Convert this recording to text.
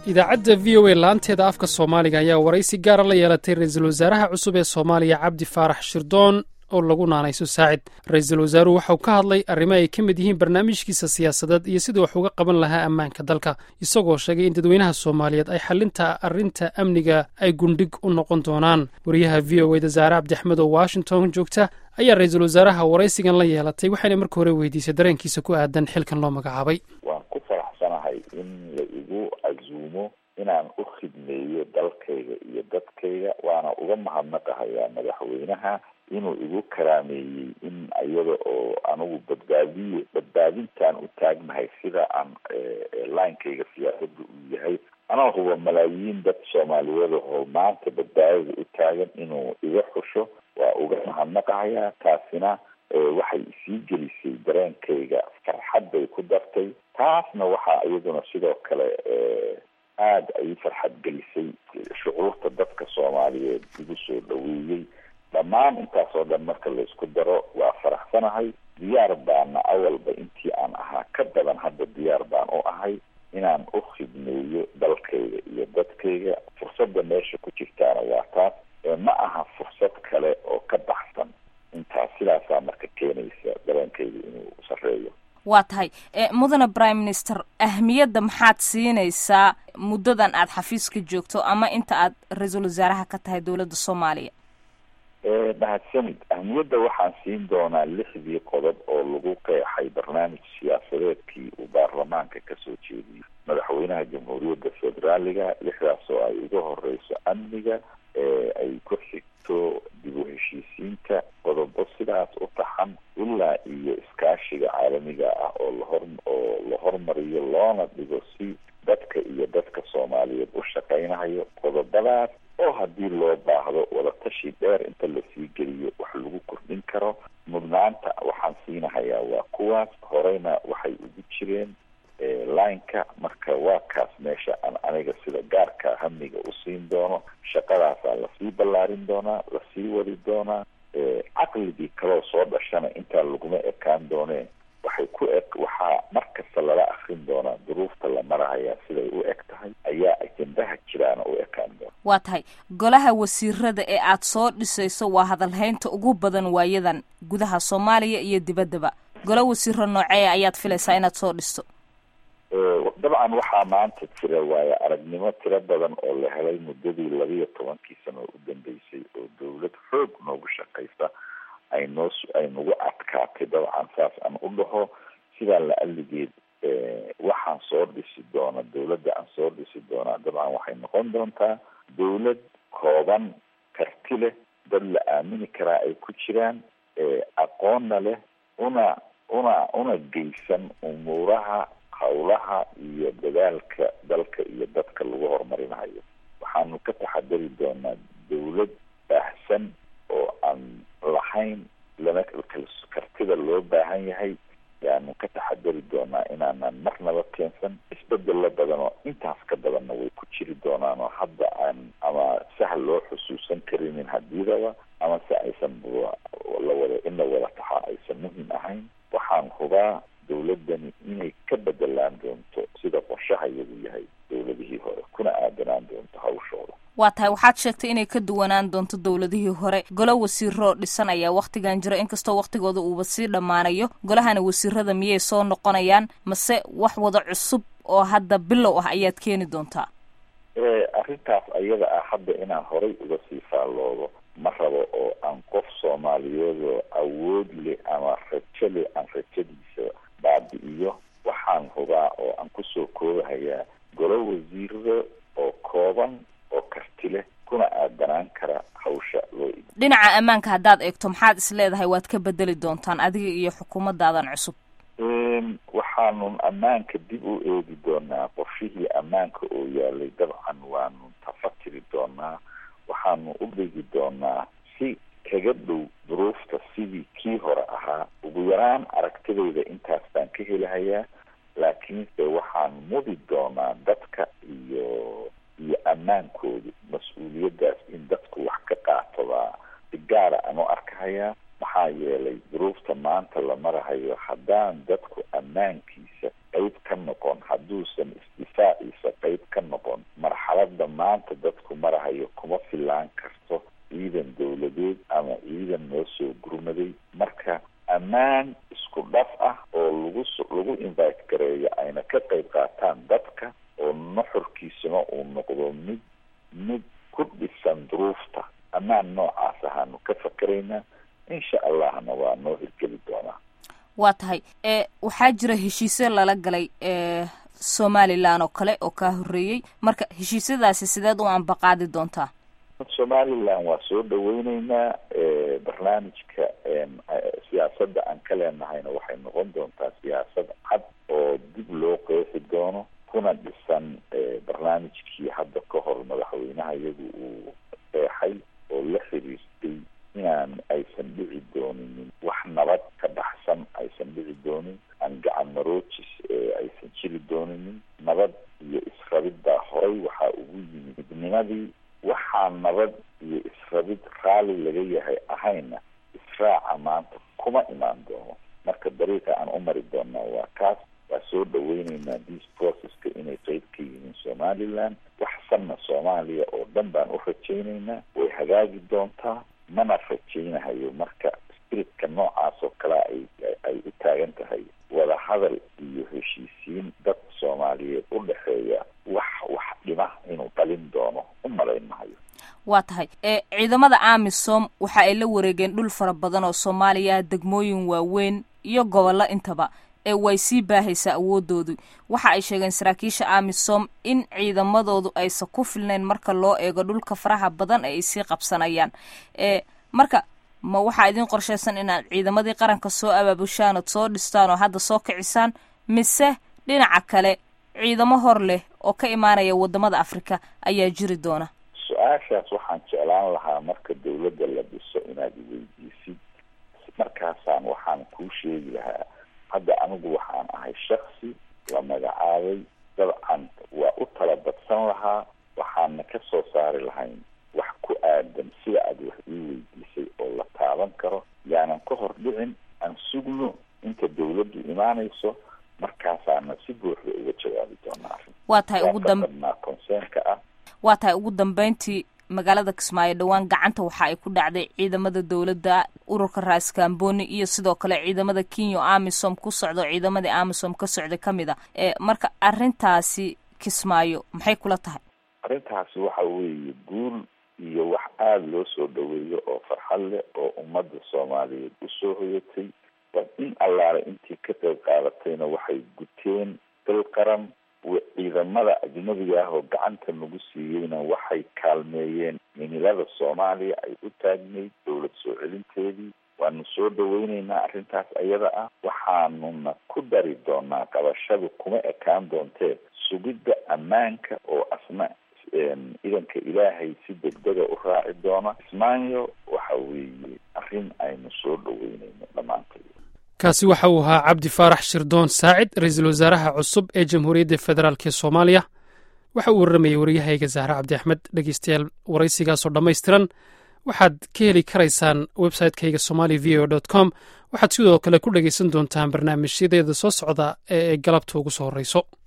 idaacadda v o a laanteeda afka soomaaliga ayaa waraysi gaara la yeelatay ra-iisul wasaaraha cusub ee soomaaliya cabdi faarax shirdoon oo lagu naanayso saacid ra-iisul wasaaruhu waxauu ka hadlay arrimo ay ka mid yihiin barnaamijkiisa siyaasadeed iyo siduu wax uga qaban lahaa ammaanka dalka isagoo sheegay in dadweynaha soomaaliyeed ay xalinta arrinta amniga ay gundhig u noqon doonaan wariyaha v o eda saare cabdi axmed oo washington joogta ayaa ra-iisul wasaaraha waraysigan la yeelatay waxayna marka hore weydiisay dareenkiisa ku aadan xilkan loo magacaabay waan ku faraxsanahay in la igu casuumo inaan u khidmeeyo dalkayga iyo dadkayga waana uga mahadnaqahayaa madaxweynaha inuu igu karaameeyey in iyada oo anigu badbaadiye badbaadintaan u taagnahay sida aan linekayga siyaasadda uu yahay anaa huba malaayiin dad soomaaliyeed oo maanta badbaadada u taagan inuu iga xusho waa uga mahadnaqahayaa taasina waxay isii gelisay dareenkayga farxad bay ku dartay taasna waxaa iyaduna sidoo kale aada ay farxad gelisay shucuurta dadka soomaaliyeed igu soo dhaweeyey dhammaan intaasoo dhan marka laysku daro waa faraxsanahay diyaar baana awalba intii aan ahaa ka badan hadda diyaar baan u ahay inaan u khidmeeyo dalkayga iyo dadkayga fursadda meesha ku jirtaana waa taas ma aha fursad kale oo ka baxsan intaas sidaasaa marka keenaysa dareenkayga inuu sareeyo waa tahay mudane prime minister ahmiyadda maxaad siinaysaa muddadan aada xafiiska joogto ama inta aad ra-iisul wasaaraha ka tahay dowladda soomaaliya mahadsanid ahmiyadda waxaan siin doonaa lixdii qodob oo lagu qeexay barnaamij siyaasadeedkii uu baarlamaanka kasoo jeediyey madaxweynaha jamhuuriyadda federaaliga lixdaas oo ay uga horeyso amniga ay ku xigto dib u heshiisiinta qodobo sidaas u taxan ilaa iyo iskaashiga caalamiga ah oo lahor oo la hormariyo loona dhigo si dadka iyo dadka soomaaliyeed u shaqaynayo qodobadaas oo haddii loo baahdo wadatashi dheer inta lasii geliyo wax lagu kordhin karo mudnaanta waxaan siinahayaa waa kuwaas horeyna waxay ugu jireen lineka marka waa kaas meesha aan aniga sida gaarka hamiga u siin doono shaqadaasaa lasii ballaarin doonaa lasii wadi doonaa caqligii kaloo soo dhashana intaa laguma ekaan doonee waxay ku eg waxaa markasta lala akrin doonaa duruufta la marahayaa siday u eg tahay ayaa ajendaha jiraana u ekaan doona waa tahay golaha wasiirada ee aada soo dhisayso waa hadalhaynta ugu badan waayadan gudaha soomaaliya iyo dibaddaba golo wasiiro noocee ayaad filaysaa inaad soo dhisto dabcan waxaa maanta jira waayo aragnimo tiro badan oo la helay muddadii labiiyo tobankii sano u dambeysay oo dawlad xoog noogu shaqaysa ay noo ay nagu adkaatay dabcan saas aan u dhaho sidaa la aligeed waxaan soo dhisi doona dawladda aan soo dhisi doonaa dabcan waxay noqon doontaa dawlad kooban karti leh dad la aamini karaa ay ku jiraan aqoonna leh una una una geysan umuuraha hawlaha iyo dadaalka dalka iyo dadka lagu horumarinayo waxaanu ka taxadari doonaa dawlad baahsan oo aan lahayn lana kartida loo baahan yahay yaanu ka taxadari doonaa inaanan marnaba keensan isbedelo badan oo intaas ka badanna way ku jiri doonaan oo hadda aan ama sahal loo xusuusan karinin hadiidaba ama se aysan lawada in la wada taxaa aysan muhim ahayn waxaan hubaa dawladani inay ka bedelaan doonto sida qorshahayadu yahay dawladihii hore kuna aadanaan doonto hawshooda waa tahay waxaad sheegtay inay ka duwanaan doonto dowladihii hore golo wasiiroo dhisan ayaa wakhtigan jira inkastoo wakhtigooda uuba sii dhammaanayo golahana wasiirada miyay soo noqonayaan mase wax wada cusub oo hadda bilow ah ayaad keeni doontaa arrintaas ayada ah hadda inaan horay uga sii faalloodo ma rabo oo aan qof soomaaliyeed oo awood leh ama rajo leh aan rajadiisa baabi'iyo waxaan hubaa oo aan kusoo koobahayaa golo wasiirada oo kooban oo karti leh kuna aadanaan kara hawsha loo igi dhinaca ammaanka haddaad eegto maxaad is leedahay waad ka bedeli doontaan adiga iyo xukuumadaadan cusub waxaanu ammaanka dib u eegi doonaa qorshihii ammaanka oo yaalay dabcan waanu tafatiri doonaa waxaanu u dhigi doonaa si kaga dhow duruufta sidii kii hore ahaa ugu yaraan aragtidayda intaas baan ka helahayaa laakiinse waxaan mudi doonaa dadka iyo iyo ammaankooda mas-uuliyaddaas in dadku wax ka qaato baa si gaara aan u arkahayaa maxaa yeelay duruufta maanta la marahayo haddaan dadku ammaankiisa qeyb ka noqon hadduusan isdifaaciisa qeyb ka noqon maanta dadku marahayo kuma filaan karto ciidan dowladeed ama ciidan noo soo gurmaday marka ammaan isku dhaf ah oo lagu lagu invite gareeyo ayna ka qayb qaataan dadka oo nuxurkiisuna uu noqdo mid mid ku dhisan duruufta ammaan noocaas ahaanu ka fakeraynaa insha allahna waa noo hirgeli doonaa waa tahay e waxaa jira heshiisyo lala galay e somalilan oo kale oo kaa horreeyey marka heshiisyadaasi sideed u ambaqaadi doontaa somalilan waa soo dhaweyneynaa barnaamijka siyaasadda aan ka leenahayna waxay noqon doontaa siyaasad cad oo dib loo qeexi doono kuna dhisan barnaamijkii hadda ka hor madaxweynaha iyagu uu qeexay oo la xiriirtay inaan aysan dhici dooninin wax nabad ka baxsan aysan dhici doonin aan gacan maroojis aysan jiri dooninin nabad iyo israbiddaa horay waxaa ugu yimid midnimadii waxaa nabad iyo israbid raalli laga yahay ahayna israaca maanta kuma imaan doono marka dariiqa aan u mari doonaa waa kaas waa soo dhaweyneynaa dis processka inay qeyb ka yihiin somaliland waxsanna soomaaliya oo dhan baan u rajayneynaa way hagaagi doontaa mana rajaynahayo marka spiritka noocaas oo kalea ay ay u taagan tahay wada hadal iyo heshiisiin dad soomaaliyeed u dhexeeya wax wax dhima inuu dhalin doono u malayn mahayo waa tahay e ciidamada amisom waxa ay la wareegeen dhul fara badan oo soomaaliya degmooyin waaweyn iyo gobollo intaba ee way sii baahaysaa awoodoodu waxa ay sheegeen saraakiisha amisom in ciidamadoodu aysan ku filnayn marka loo eego dhulka faraha badan ee ay sii qabsanayaan e marka ma waxaa idiin qorshaysan inaad ciidamadii qaranka soo abaabushaan ood soo dhistaan oo hadda soo kicisaan mise dhinaca kale ciidamo hor leh oo ka imaanaya wadamada afrika ayaa jiri doona su-aashaas waxaan jeclaan lahaa marka dawladda la dhiso inaad iweydiisid markaasaan waxaan kuu sheegi lahaa hadda anigu waxaan ahay shaksi la magacaabay dabcan waa u tala badsan lahaa waxaana ka soo saari lahayn wax ku aadan sida aad wax ii weydiisay oo la taaban karo yaanan ka hor dhicin aan sugno inta dawladdu imaanayso markaasaana si buuxda uga jawaabi doonaa arrin waa tahay ugu dam conseenka ah waa tahay ugu dambeyntii magaalada kismaayo dhowaan gacanta waxa ay ku dhacday ciidamada dowladda ururka raaskamboni iyo sidoo kale ciidamada kenya o amisom ku socdo ciidamadii amisom ka socday ka mid a e marka arrintaasi kismaayo maxay kula tahay arrintaasi waxa weeye guul iyo wax aada loo soo dhaweeyo oo farxad leh oo ummadda soomaaliyeed usoo hoyatay war in allaale intii ka qayb qaadatayna waxay guteen dal qaran ciidamada ajnabiga ah oo gacanta nagu siiyeyna waxay kaalmeeyeen minilada soomaaliya ay u taagnayd dowlad soo celinteedii waanu soo dhaweyneynaa arrintaas ayada ah waxaanuna ku dari doonaa qabashadu kuma ekaan doontee sugidda ammaanka oo asna idanka ilaahay si degdega u raaci doona ismaanyo waxa weeye arrin aynu soo dhaweyneyno dhammaantay kaasi waxa uu ahaa cabdi faarax shirdoon saacid ra-iisul wasaaraha cusub ee jamhuuriyadda federaalk ee soomaaliya waxa uu warramayey waryahayga zahre cabdi axmed dhegeystayaal waraysigaasoo dhammaystiran waxaad ka heli karaysaan website-kayga somali v o dot com waxaad sidoo kale ku dhegeysan doontaan barnaamijyadeeda soo socda ee ay galabta ugu soo horreyso